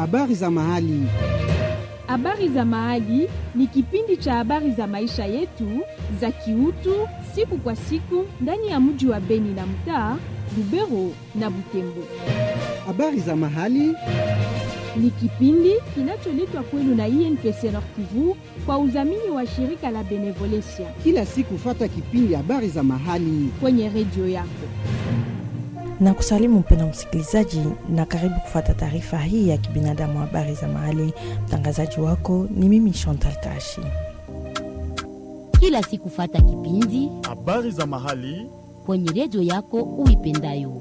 Habari za mahali. Habari za mahali ni kipindi cha habari za maisha yetu za kiutu siku kwa siku ndani ya mji wa Beni na mtaa Lubero na Butembo. Habari za mahali Ni kipindi kinacholetwa kwenu na INPC Nord Kivu kwa udhamini wa shirika la Benevolencia kila siku, fata kipindi habari za mahali. kwenye redio yako. na kusalimu mpenda msikilizaji na karibu kufata taarifa hii ya kibinadamu habari za mahali. Mtangazaji wako ni mimi Chantal Kashi. kila siku fata kipindi habari za mahali kwenye redio yako uipendayo.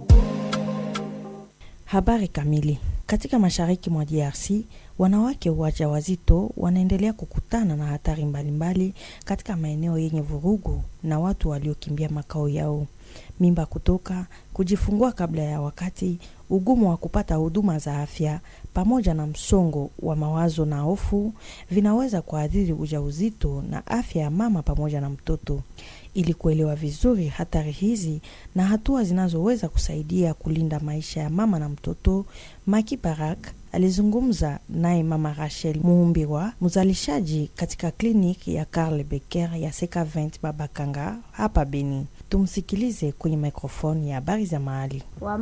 Habari kamili. Katika mashariki mwa DRC, wanawake wajawazito wanaendelea kukutana na hatari mbalimbali katika maeneo yenye vurugu na watu waliokimbia makao yao. Mimba kutoka, kujifungua kabla ya wakati, ugumu wa kupata huduma za afya pamoja na msongo wa mawazo na hofu vinaweza kuathiri ujauzito na afya ya mama pamoja na mtoto. Ili kuelewa vizuri hatari hizi na hatua zinazoweza kusaidia kulinda maisha ya mama na mtoto, Maki Barak alizungumza naye mama Rachel Muumbiwa, mzalishaji katika kliniki ya Karl Becker ya Seka 20 Babakanga hapa Beni. Tumsikilize kwenye mikrofoni ya habari za mahali.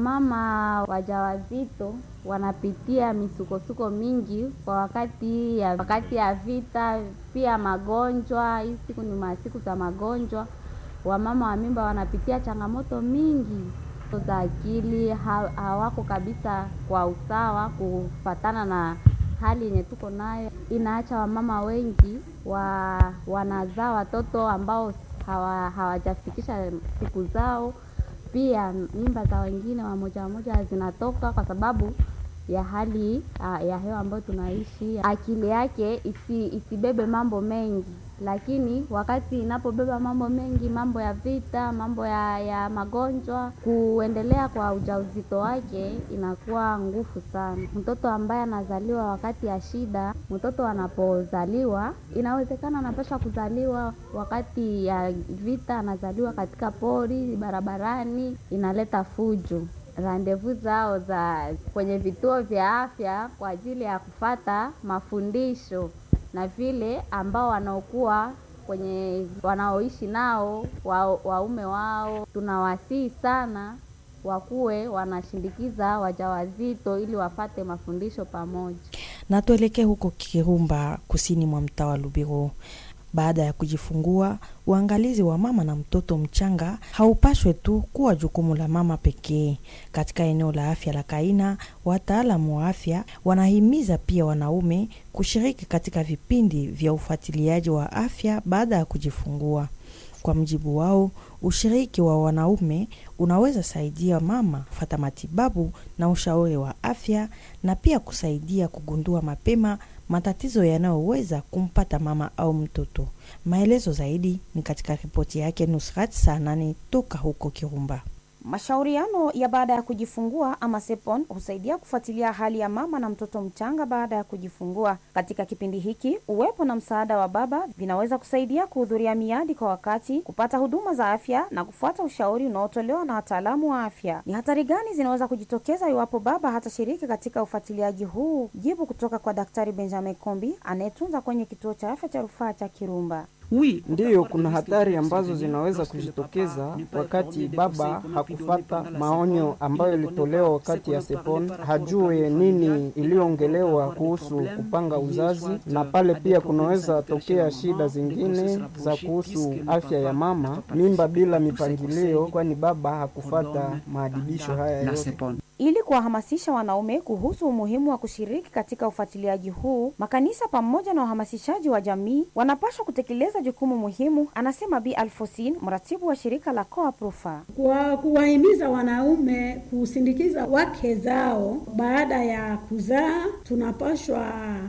Wamama wajawazito wanapitia misukosuko mingi kwa wakati ya wakati ya vita, pia magonjwa. Hii siku ni masiku za magonjwa. Wamama wa mimba wanapitia changamoto mingi za akili, ha- hawako kabisa kwa usawa kufatana na hali yenye tuko nayo. Inaacha wamama wengi wa wanazaa watoto ambao hawa, hawajafikisha siku zao pia mimba za wengine wamoja wamoja zinatoka kwa sababu ya hali ah, ya hewa ambayo tunaishi. Akili yake isi, isibebe mambo mengi, lakini wakati inapobeba mambo mengi, mambo ya vita, mambo ya, ya magonjwa, kuendelea kwa ujauzito wake inakuwa ngufu sana. Mtoto ambaye anazaliwa wakati ya shida, mtoto anapozaliwa, inawezekana anapaswa kuzaliwa wakati ya vita, anazaliwa katika pori, barabarani, inaleta fujo randevu zao za kwenye vituo vya afya kwa ajili ya kufata mafundisho na vile ambao wanaokuwa kwenye wanaoishi nao wa, waume wao, tunawasihi sana wakuwe wanashindikiza wajawazito ili wafate mafundisho pamoja. na tuelekee huko Kirumba, kusini mwa mtaa wa Lubero. Baada ya kujifungua, uangalizi wa mama na mtoto mchanga haupashwe tu kuwa jukumu la mama pekee. Katika eneo la afya la Kaina, wataalamu wa afya wanahimiza pia wanaume kushiriki katika vipindi vya ufuatiliaji wa afya baada ya kujifungua. Kwa mjibu wao, ushiriki wa wanaume unaweza saidia mama kufata matibabu na ushauri wa afya na pia kusaidia kugundua mapema matatizo yanayoweza kumpata mama au mtoto. Maelezo zaidi ni katika ripoti yake Nusrat saa nane toka huko Kirumba. Mashauriano ya baada ya kujifungua ama SEPON husaidia kufuatilia hali ya mama na mtoto mchanga baada ya kujifungua. Katika kipindi hiki, uwepo na msaada wa baba vinaweza kusaidia kuhudhuria miadi kwa wakati, kupata huduma za afya na kufuata ushauri unaotolewa na wataalamu wa afya. Ni hatari gani zinaweza kujitokeza iwapo baba hatashiriki katika ufuatiliaji huu? Jibu kutoka kwa Daktari Benjamin Kombi anayetunza kwenye kituo cha afya cha rufaa cha Kirumba. Ndiyo, kuna hatari ambazo zinaweza kujitokeza wakati baba hakufata maonyo ambayo ilitolewa wakati ya SEPON, hajue nini iliyoongelewa kuhusu kupanga uzazi, na pale pia kunaweza tokea shida zingine za kuhusu afya ya mama, mimba bila mipangilio, kwani baba hakufata maadibisho haya yote. Ili kuwahamasisha wanaume kuhusu umuhimu wa kushiriki katika ufuatiliaji huu, makanisa pamoja na uhamasishaji wa jamii wanapaswa kutekeleza jukumu muhimu, anasema Bi Alfosin, mratibu wa shirika la Coaprufa. kwa kuwahimiza wanaume kusindikiza wake zao baada ya kuzaa. Tunapashwa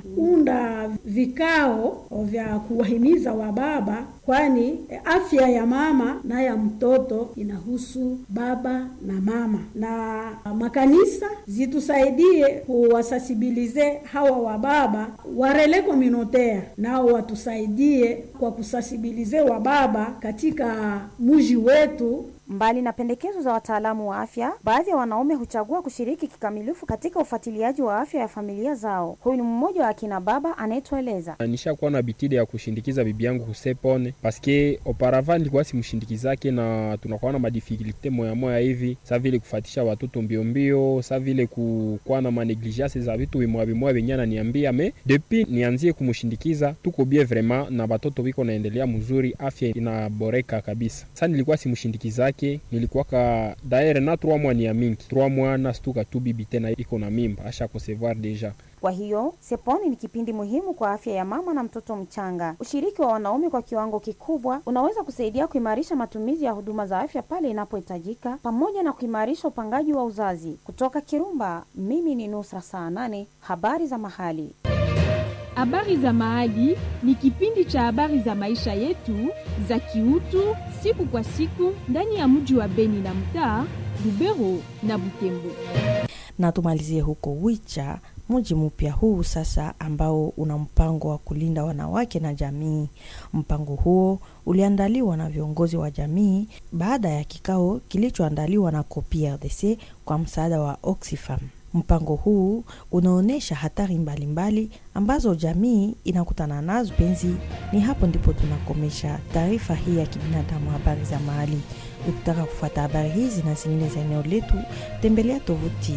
unda vikao vya kuwahimiza wababa, kwani afya ya mama na ya mtoto inahusu baba na mama, na makanisa zitusaidie kuwasasibilize hawa wababa warele communautaire, nao watusaidie kwa kusasibilize wababa katika muji wetu Mbali na pendekezo za wataalamu wa afya, baadhi ya wanaume huchagua kushiriki kikamilifu katika ufuatiliaji wa afya ya familia zao. Huyu ni mmoja wa akina baba anayetueleza. nishakuwa na bitide ya kushindikiza bibi yangu kusepone paske auparavant nilikuwa simshindikizake na tunakuwa na madifikilte moya moya hivi sa vile kufatisha watoto mbio mbio, sa vile kukuwa na manegligence za vitu bimoya bimoya benye ananiambia me depuis nianzie kumshindikiza tuko bie vraiment na batoto biko naendelea mzuri, afya inaboreka kabisa. Sa nilikuwa simshindikizake, nilikuwaka daere na 3 mois ni ya mingi 3 mois na stuka tu bibi tena iko na mimba asha concevoir deja Kwa hiyo Seponi ni kipindi muhimu kwa afya ya mama na mtoto mchanga. Ushiriki wa wanaume kwa kiwango kikubwa unaweza kusaidia kuimarisha matumizi ya huduma za afya pale inapohitajika, pamoja na kuimarisha upangaji wa uzazi. Kutoka Kirumba, mimi ni Nusra saa nane. Habari za mahali. Habari za Mahali ni kipindi cha habari za maisha yetu za kiutu siku kwa siku ndani ya mji wa Beni na mtaa Lubero na Butembo. na tumalizie huko Wicha, mji mpya huu sasa ambao una mpango wa kulinda wanawake na jamii. Mpango huo uliandaliwa na viongozi wa jamii baada ya kikao kilichoandaliwa na COPRDC kwa msaada wa Oxfam. Mpango huu unaonyesha hatari mbalimbali mbali ambazo jamii inakutana nazo. Penzi, ni hapo ndipo tunakomesha taarifa hii ya kibinadamu, habari za mahali. Ukitaka kufuata habari hizi na zingine za eneo letu, tembelea tovuti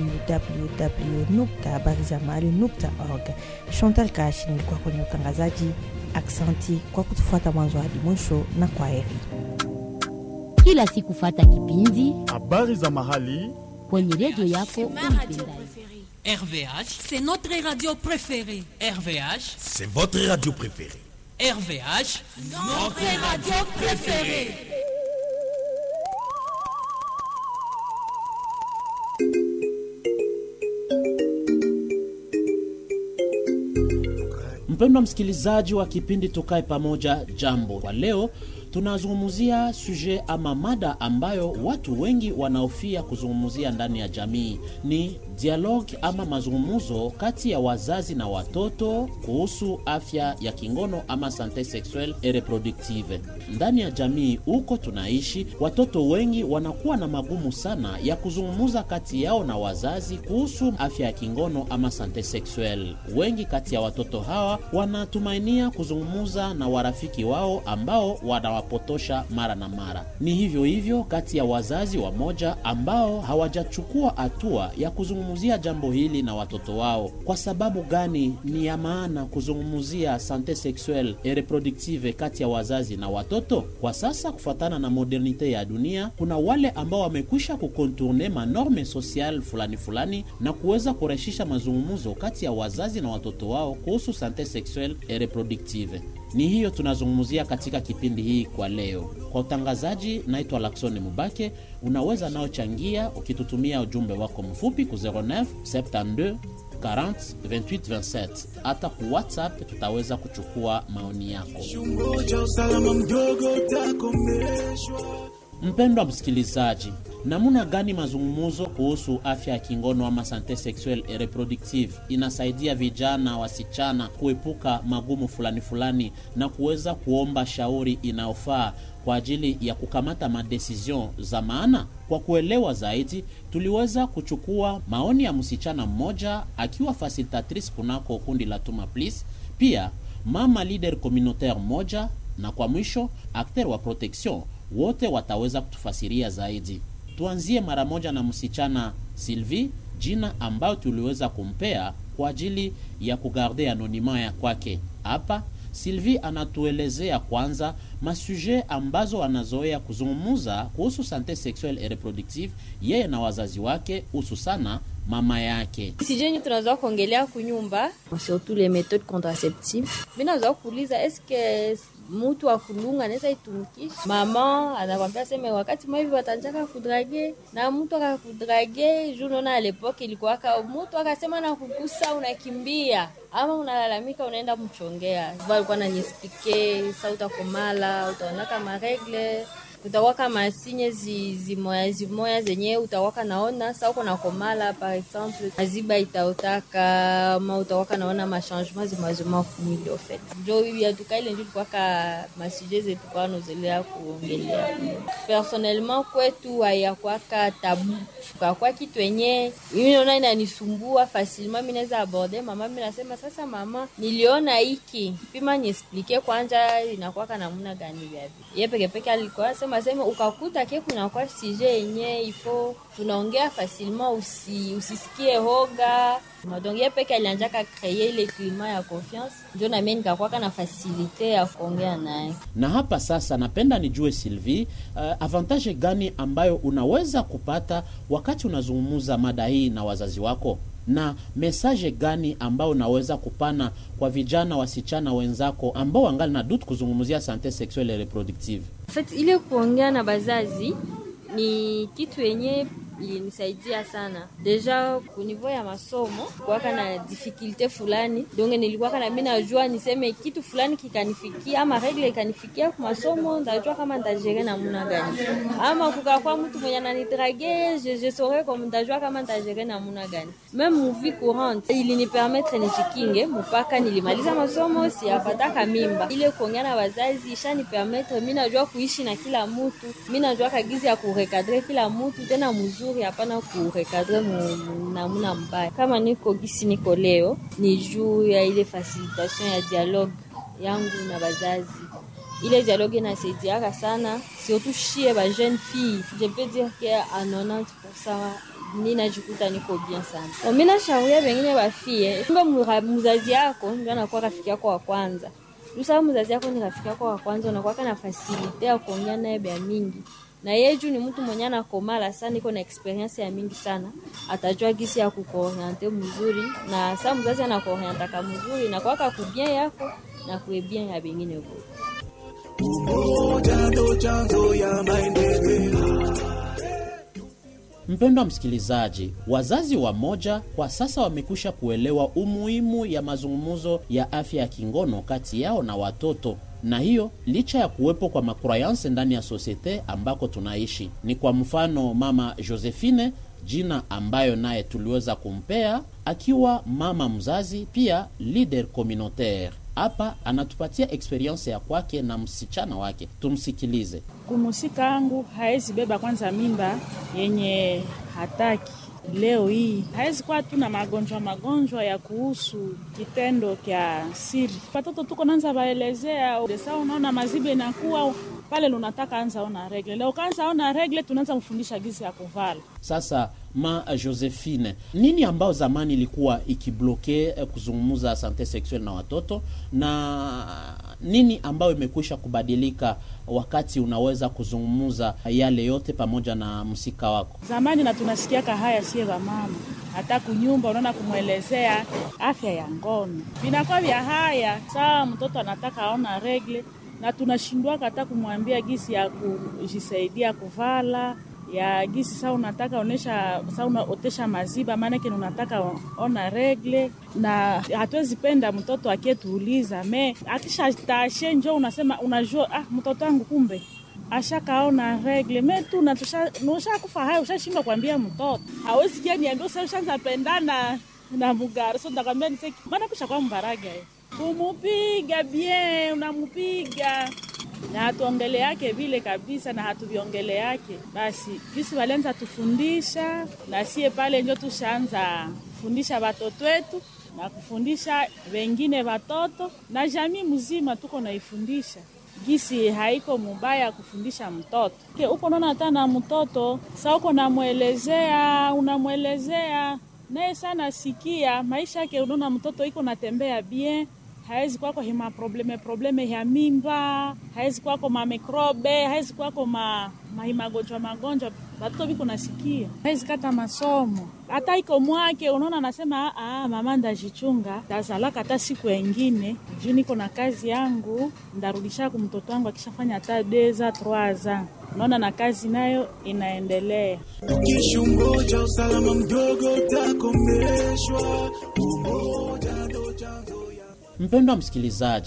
www.habarizamahali.org. Chantal Kashi nilikuwa kwenye utangazaji. Aksanti kwa kutufuata mwanzo hadi mwisho, na kwa heri. Kila siku fata kipindi habari za mahali kwenye redio yako uipendayo. RVH, C'est notre radio préférée. RVH, c'est votre radio préférée RVH, Notre radio préférée. Mpendwa msikilizaji wa kipindi Tukae Pamoja, jambo. Kwa leo tunazungumzia suje ama mada ambayo watu wengi wanaofia kuzungumzia ndani ya jamii ni dialogue ama mazungumzo kati ya wazazi na watoto kuhusu afya ya kingono ama sante sexuelle et reproductive. Ndani ya jamii huko tunaishi, watoto wengi wanakuwa na magumu sana ya kuzungumza kati yao na wazazi kuhusu afya ya kingono ama sante sexuelle. Wengi kati ya watoto hawa wanatumainia kuzungumza na warafiki wao ambao wanawapotosha mara na mara. Ni hivyo hivyo kati ya wazazi wamoja ambao hawajachukua hatua ya kuzungumzia jambo hili na watoto wao. Kwa sababu gani ni ya maana kuzungumzia sante sexuelle et reproductive kati ya wazazi na watoto? Kwa sasa, kufuatana na modernite ya dunia, kuna wale ambao wamekwisha kukontourne manorme social fulani fulani na kuweza kurahisisha mazungumzo kati ya wazazi na watoto wao kuhusu sante sexuelle et reproductive. Ni hiyo tunazungumzia katika kipindi hii kwa leo. Kwa utangazaji, naitwa Laksoni Mubake. Unaweza nao changia ukitutumia ujumbe wako mfupi ku 09 72 40 28 27. Hata ku WhatsApp tutaweza kuchukua maoni yako. Mpendwa msikilizaji, namna gani mazungumzo kuhusu afya ya kingono ama sante sexuelle et reproductive inasaidia vijana wasichana kuepuka magumu fulani fulani na kuweza kuomba shauri inayofaa kwa ajili ya kukamata madecision za maana. Kwa kuelewa zaidi, tuliweza kuchukua maoni ya msichana mmoja akiwa facilitatrice kunako kundi la Tuma Please, pia mama leader communautaire moja, na kwa mwisho acteur wa protection wote wataweza kutufasiria zaidi. Tuanzie mara moja na msichana Sylvie, jina ambayo tuliweza kumpea kwa ajili ya kugarde anonima ya kwake. Hapa Sylvie anatuelezea kwanza masuje ambazo anazoea kuzungumuza kuhusu sante sexuelle et reproductive yeye na wazazi wake, hususana mama yake. sijeni tunazoa kuongelea kunyumba surtout les méthodes contraceptives mi nazoa kuuliza eske mutu wa kulunga anaweza itumikisha mama anakwambia seme wakati mwa hivi watanjaka kudrage na mtu akakudrage juu naona alepoke ilikuwaka mutu akasema na kukusa unakimbia ama unalalamika unaenda mchongea valikuwa nanyespike sa utakomala utaonaka maregle utawaka masinye zi, zimoya zimoya zenye utawaka naona sa uko na komala par exemple maziba itaotaka ma utawaka naona machangement zimazima kumwili ofet njo yatuka ile njo tukwaka masuje zetu kwa nozelea kuongelea personnellement kwetu hayakwaka tabu kakwa kitu yenye mimi naona inanisumbua facilement mi naweza aborde mama mi nasema sasa mama niliona hiki pima niesplike kwanja inakwaka namuna gani vyavi ye pekepeke alikuwa sema sema ukakuta ke kunakuwa sije yenye ifo tunaongea facilement usi, usisikie hoga donc ye peke alianjaka kreye ile klima ya confiance njo namie nikakwaka na fasilite ya kuongea naye na hapa sasa napenda nijue Sylvie, uh, avantage gani ambayo unaweza kupata wakati unazungumza mada hii na wazazi wako na mesaje gani ambayo unaweza kupana kwa vijana wasichana wenzako ambao wangali na dutu kuzungumzia sante sexuelle et reproductive En fait, ile kuongea na bazazi ni kitu yenye ilinisaidia sana deja kunivo ya masomo kuwaka na difikilte fulani donge nilikuwaka na mi najua niseme kitu fulani kikanifikia ama regle ikanifikia ku masomo ndajua kama ntajere namuna gani ama kukakwa mtu mwenye ananidrage je, je saurais comme ndajua kama ntajere namuna gani meme muvi courante ilinipermetre nijikinge mpaka nilimaliza masomo siyapataka mimba ile kuongea na wazazi ishanipermetre mi najua kuishi na kila mutu mi najua kagizi ya kurekadre kila mutu tena mzuri hapana kurekadre namuna mbaya kama niko gisi niko leo ni juu ya ile facilitation ya dialogue yangu na bazazi ile dialogue inasaidiaka sana surtout shie ba jeune fille je peux dire que a 90% ninajikuta niko bien sana mi nashauria bengine bafie mbe mzazi yako ndio anakuwa rafiki yako wa kwanza lusaa mzazi yako ni rafiki yako wa kwanza unakuwaka na fasilite ya kuongea naye bya mingi na yeye juu ni mtu mwenye anakomala sana, iko na experience ya mingi sana, atajua gisi ya kukuoriente mzuri, na saa mzazi anakuorientaka mzuri na kwaka kubien yako na kuebien ya bengine vote. Umoja ndo chanzo ya maendeleo. Mpendwa msikilizaji, wazazi wa moja kwa sasa wamekwisha kuelewa umuhimu ya mazungumzo ya afya ya kingono kati yao na watoto na hiyo licha ya kuwepo kwa makrayanse ndani ya sosiete ambako tunaishi. Ni kwa mfano mama Josephine, jina ambayo naye tuliweza kumpea akiwa mama mzazi, pia leader communautaire. Hapa anatupatia experience ya kwake na msichana wake, tumsikilize. Kumusika angu haezi beba kwanza mimba yenye hataki leo hii hawezi kuwa tu na magonjwa magonjwa ya kuhusu kitendo kya siri. Watoto tuko nanza baelezea desa, unaona mazibe inakuwa pale, lunataka anza ona regle leo, kaanza ona regle, tunaanza mfundisha gizi ya kuvala. Sasa ma Josephine, nini ambao zamani ilikuwa ikibloke eh, kuzungumza sante sexuelle na watoto na nini ambayo imekwisha kubadilika wakati unaweza kuzungumza yale yote pamoja na msika wako? Zamani na tunasikiaka haya sie mama, hata kunyumba unaona kumwelezea afya ya ngono vinakuwa vya haya saa mtoto anataka aona regle, na tunashindwaka hata kumwambia gisi ya kujisaidia kuvala ya gisi saa unataka onesha saa unaotesha maziba, maanake unataka ona regle, na hatuwezi penda mtoto akietuuliza me akisha tashe njo unasema unajua, ah, mtoto wangu kumbe ashakaona regle me tu ushakufa haya, ushashindwa kuambia mtoto hawezi kia niambia usa ushanza pendana na mugari so ndakwambia niseki maana kusha kwa mbaraga kumupiga bien, unamupiga na hatuongele yake vile kabisa, na hatuviongele yake basi. Jisi walianza tufundisha na sie pale njo tushaanza kufundisha watoto wetu na kufundisha wengine watoto na jamii mzima, tuko naifundisha gisi haiko mubaya kufundisha mtoto ke uko naona hata na mtoto sa uko namwelezea, unamwelezea naye sana sikia maisha yake, unaona mtoto iko natembea bien hawezi kwako hima probleme probleme ya mimba, hawezi kwako mamikrobe, hawezi kwako ma mahimagonjwa magonjwa batoto biko nasikia, hawezi kata masomo hata iko mwake. Unaona, anasema ah, mama ndajichunga, tazalaka hata siku engine juu niko na kazi yangu, ndarudisha ku mtoto wangu akishafanya hata deza troaza. Unaona, na kazi nayo inaendelea. Tukishungoja usalama mdogo utakomeshwa. Umoja ndo chanzo Mpendwa msikilizaji,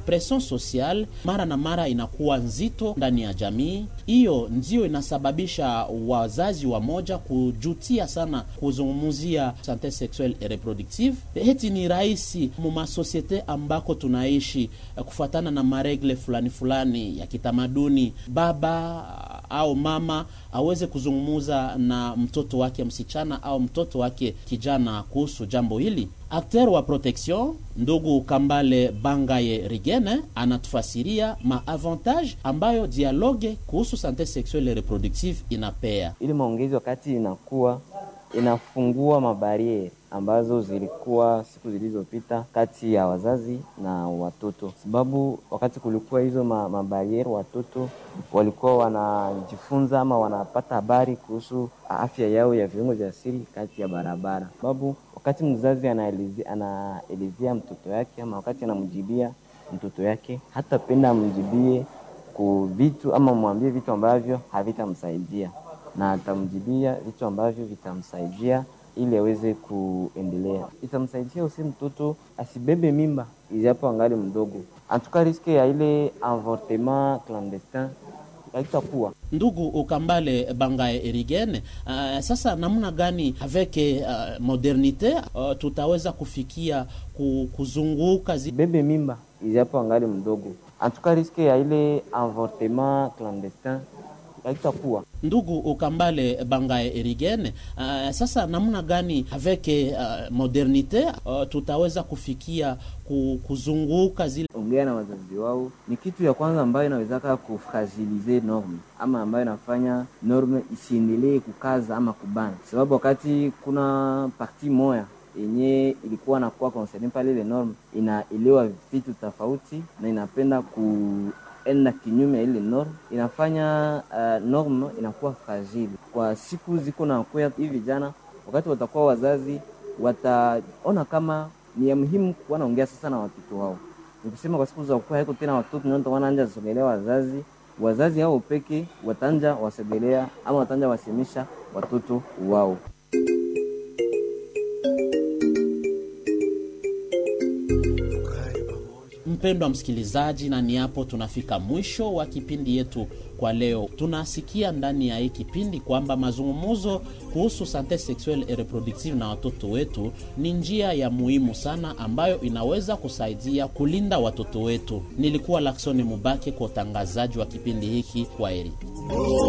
presion social mara na mara inakuwa nzito ndani ya jamii. Hiyo ndio inasababisha wazazi wa moja kujutia sana kuzungumzia sante sexuelle et reproductive. Heti ni rahisi mumasosiete ambako tunaishi kufuatana na maregle fulani fulani ya kitamaduni, baba au mama aweze kuzungumuza na mtoto wake msichana au mtoto wake kijana kuhusu jambo hili. Akter wa protection ndugu Kambale Bangaye Rigene anatufasiria maavantage ambayo dialogue kuhusu sante sexuelle reproductive inapea. Ili maongezi wakati inakuwa inafungua mabariere ambazo zilikuwa siku zilizopita kati ya wazazi na watoto, sababu wakati kulikuwa hizo ma, mabariere watoto walikuwa wanajifunza ama wanapata habari kuhusu afya yao ya viungo vya siri kati ya barabara, sababu wakati mzazi anaelezea anaelezea mtoto yake ama wakati anamjibia mtoto yake, hatapenda amjibie ku vitu ama mwambie vitu ambavyo havitamsaidia, na atamjibia vitu ambavyo vitamsaidia ili aweze kuendelea. Itamsaidia usi mtoto asibebe mimba ijapo angali mdogo, antuka riske ya ile avortement clandestin haitakuwa ndugu ukambale bangae erigene. Uh, sasa namna gani avec uh, modernite uh, tutaweza kufikia kuzunguka zi... bebe mimba ijapo angali mdogo, antuka riske ya ile avortement clandestin haitakuwa ndugu ukambale bangae erigene. Uh, sasa namna gani avec uh, modernite uh, tutaweza kufikia kuzunguka zile ongea na wazazi wao ni kitu ya kwanza ambayo inawezaka kufragilize norme ama ambayo inafanya norme isiendelee kukaza ama kubana, sababu wakati kuna parti moya yenye ilikuwa nakuwa concerne pale ile norme inaelewa vitu tofauti na inapenda ku enda kinyume ya ile norm inafanya uh, norm inakuwa fragile kwa siku ziko na kuya. Hivi vijana wakati watakuwa wazazi, wataona kama ni ya muhimu kuwa naongea sasa na watoto wao. Nikusema kwa siku za kuwa haiko tena watoto ndio wanaanja sogelea wazazi, wazazi hao peke watanja wasogelea ama watanja wasemisha watoto wao. Mpendwa msikilizaji, na ni hapo tunafika mwisho wa kipindi yetu kwa leo. Tunasikia ndani ya hii kipindi kwamba mazungumzo kuhusu sante sexuelle et reproductive na watoto wetu ni njia ya muhimu sana ambayo inaweza kusaidia kulinda watoto wetu. Nilikuwa Laksoni Mubake kwa utangazaji wa kipindi hiki. Kwa heri.